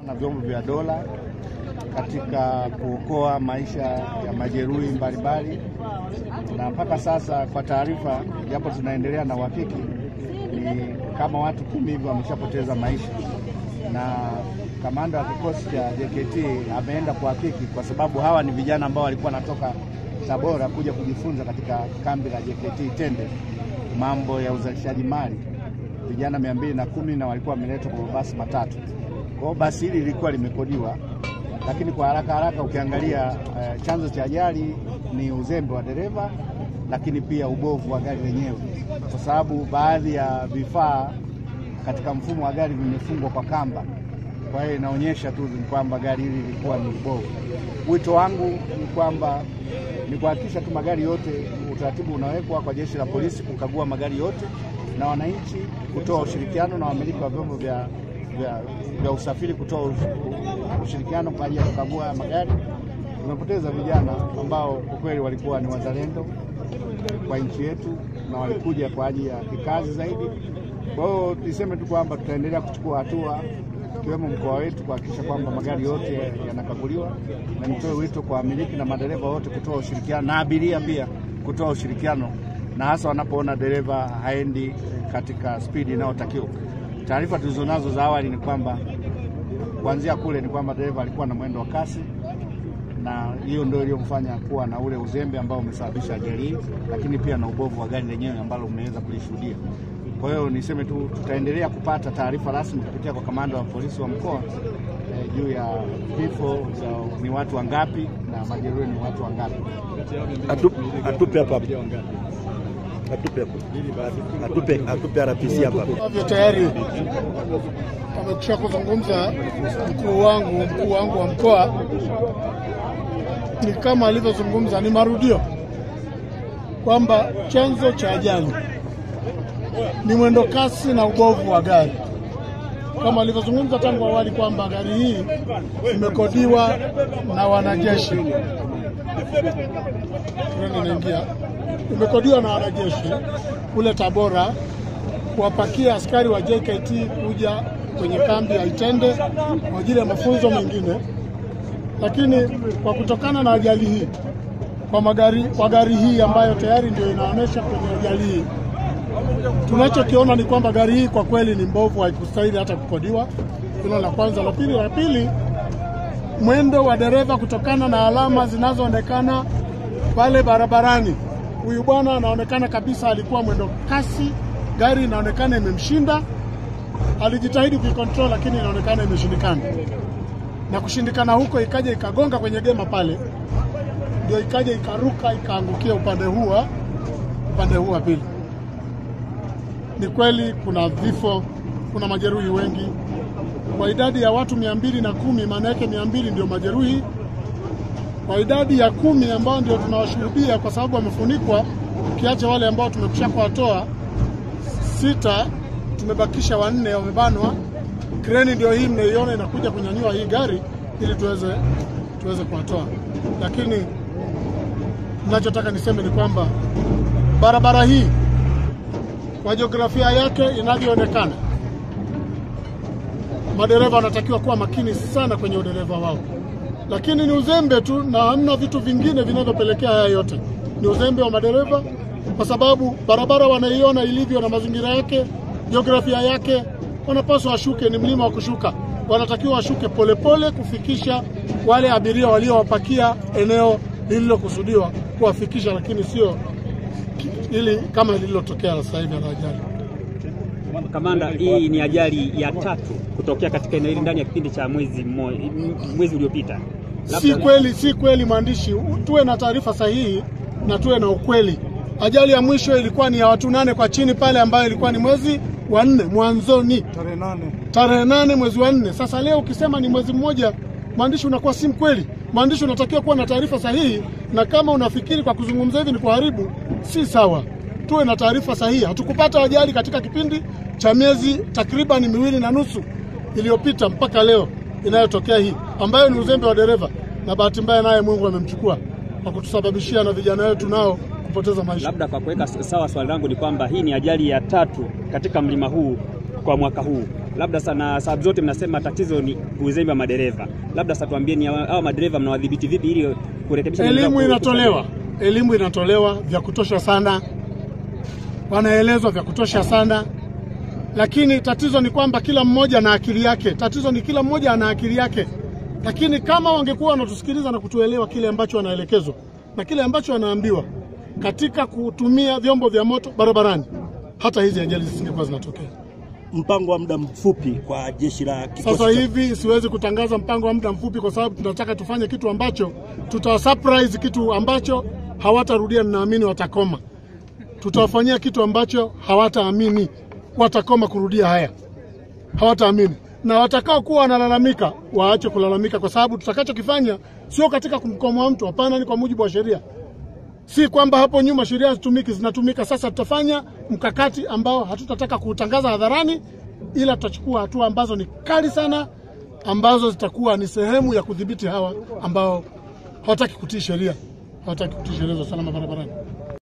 na vyombo vya dola katika kuokoa maisha ya majeruhi mbalimbali, na mpaka sasa kwa taarifa, japo tunaendelea na uhakiki, ni kama watu kumi hivyo wameshapoteza maisha, na kamanda wa kikosi cha JKT ameenda kuhakiki, kwa sababu hawa ni vijana ambao walikuwa wanatoka Tabora kuja kujifunza katika kambi la JKT Itende mambo ya uzalishaji mali, vijana mia mbili na kumi na walikuwa wameletwa kwa mabasi matatu. Kwa hiyo basi hili lilikuwa limekodiwa, lakini kwa haraka haraka ukiangalia eh, chanzo cha ajali ni uzembe wa dereva, lakini pia ubovu wa gari lenyewe, kwa sababu baadhi ya vifaa katika mfumo wa gari vimefungwa kwa kamba. Kwa hiyo inaonyesha tu ni kwamba gari hili lilikuwa ni ubovu. Wito wangu ni kwamba ni kuhakikisha tu magari yote, utaratibu unawekwa kwa jeshi la polisi kukagua magari yote na wananchi kutoa ushirikiano na wamiliki wa vyombo vya, vya, vya usafiri kutoa ush- ushirikiano kwa ajili ya kukagua haya magari. Tumepoteza vijana ambao kwa kweli walikuwa ni wazalendo kwa nchi yetu na walikuja kwa ajili ya kikazi zaidi. Kwa hiyo niseme tu kwamba tutaendelea kuchukua hatua ikiwemo mkoa wetu kuhakikisha kwamba magari yote yanakaguliwa, na nitoe wito kwa wamiliki na madereva wote kutoa ushirikiano na abiria pia kutoa ushirikiano, na hasa wanapoona dereva haendi katika spidi inayotakiwa. Taarifa tulizonazo za awali ni kwamba kuanzia kule ni kwamba dereva alikuwa na mwendo wa kasi na hiyo ndio iliyomfanya kuwa na ule uzembe ambao umesababisha ajali hii, lakini pia na ubovu wa gari lenyewe ambalo mmeweza kulishuhudia. Kwa hiyo niseme tu tutaendelea kupata taarifa rasmi kupitia kwa kamanda wa polisi wa mkoa eh, juu ya vifo za ni watu wangapi na majeruhi ni watu wangapi. Atupe atupe hapa hapa. Atupe hapa. Atupe atupe RPC hapa hapa. ambavyo tayari amekusha kuzungumza mkuu wangu mkuu wangu wa mkoa, ni kama alivyozungumza, ni marudio kwamba chanzo cha ajali ni mwendo kasi na ubovu wa gari, kama alivyozungumza tangu awali kwamba gari hii imekodiwa na wanajeshi. Treni inaingia, imekodiwa na wanajeshi kule Tabora kuwapakia askari wa JKT kuja kwenye kambi ya Itende kwa ajili ya mafunzo mengine, lakini kwa kutokana na ajali hii kwa magari, kwa gari hii ambayo tayari ndio inaonyesha kwenye ajali hii, tunachokiona ni kwamba gari hii kwa kweli ni mbovu, haikustahili hata kukodiwa. Hilo la kwanza. La pili, la pili, mwendo wa dereva kutokana na alama zinazoonekana pale barabarani, huyu bwana anaonekana kabisa alikuwa mwendo kasi, gari inaonekana imemshinda. Alijitahidi kuikontrol, lakini inaonekana imeshindikana, na kushindikana huko ikaja ikagonga kwenye gema pale, ndio ikaja ikaruka ikaangukia upande huu wa upande huu wa pili. Ni kweli kuna vifo, kuna majeruhi wengi kwa idadi ya watu mia mbili na kumi maana yake mia mbili ndio majeruhi. Kwa idadi ya kumi ambao ndio tunawashuhudia kwa sababu wamefunikwa, ukiacha wale ambao tumekusha kuwatoa sita, tumebakisha wanne wamebanwa. Kreni ndio hii mnaiona inakuja kunyanyua hii gari ili tuweze tuweze kuwatoa, lakini ninachotaka niseme ni kwamba barabara hii kwa jiografia yake inavyoonekana madereva wanatakiwa kuwa makini sana kwenye udereva wao, lakini ni uzembe tu na hamna vitu vingine vinavyopelekea haya yote. Ni uzembe wa madereva, kwa sababu barabara wanaiona ilivyo na mazingira yake, jiografia yake, wanapaswa washuke, ni mlima wa kushuka. Wanatakiwa washuke polepole kufikisha wale abiria waliowapakia eneo lililokusudiwa kuwafikisha, lakini sio ili kama lililotokea sasa hivi la ajali. Kamanda, hii ni ajali ya tatu kutokea katika eneo hili ndani ya kipindi cha mwezi mmoja, mwezi uliopita. Si kweli, si kweli mwandishi, tuwe na taarifa sahihi na tuwe na ukweli. Ajali ya mwisho ilikuwa ni ya watu nane kwa chini pale, ambayo ilikuwa ni mwezi wa nne mwanzoni, Tarehe nane tarehe nane mwezi wa nne. Sasa leo ukisema ni mwezi mmoja, mwandishi, unakuwa si mkweli. Mwandishi unatakiwa kuwa na taarifa sahihi, na kama unafikiri kwa kuzungumza hivi ni kuharibu, si sawa. Tuwe na taarifa sahihi. Hatukupata ajali katika kipindi cha miezi takriban miwili na nusu iliyopita mpaka leo inayotokea hii, ambayo ni uzembe wa dereva, na bahati mbaya naye Mungu amemchukua kwa kutusababishia na vijana wetu nao kupoteza maisha. Labda kwa kuweka sawa swali langu ni kwamba hii ni ajali ya tatu katika mlima huu kwa mwaka huu. labda sana sababu zote mnasema tatizo ni uzembe wa madereva, labda sasa tuambie ni hawa hawa madereva mnawadhibiti vipi ili kurekebisha Elimu madereva inatolewa, elimu inatolewa vya kutosha sana, wanaelezwa vya kutosha sana, lakini tatizo ni kwamba kila mmoja na akili yake. Tatizo ni kila mmoja ana akili yake, lakini kama wangekuwa wanatusikiliza na kutuelewa kile ambacho wanaelekezwa na kile ambacho wanaambiwa katika kutumia vyombo vya moto barabarani, hata hizi ajali zisingekuwa zinatokea. Mpango wa muda mfupi kwa jeshi la kikosi Sasa cha- hivi siwezi kutangaza mpango wa muda mfupi, kwa sababu tunataka tufanye kitu ambacho tutawasurprise, kitu ambacho hawatarudia. Ninaamini watakoma. Tutawafanyia kitu ambacho hawataamini, watakoma kurudia haya, hawataamini. Na watakao kuwa wanalalamika waache kulalamika, kwa sababu tutakachokifanya sio katika kumkomoa mtu, hapana, ni kwa mujibu wa sheria. Si kwamba hapo nyuma sheria hazitumiki, zinatumika. Sasa tutafanya mkakati ambao hatutataka kuutangaza hadharani, ila tutachukua hatua ambazo ni kali sana, ambazo zitakuwa ni sehemu ya kudhibiti hawa ambao hawataki kutii sheria, hawataki kutii sheria za usalama barabarani.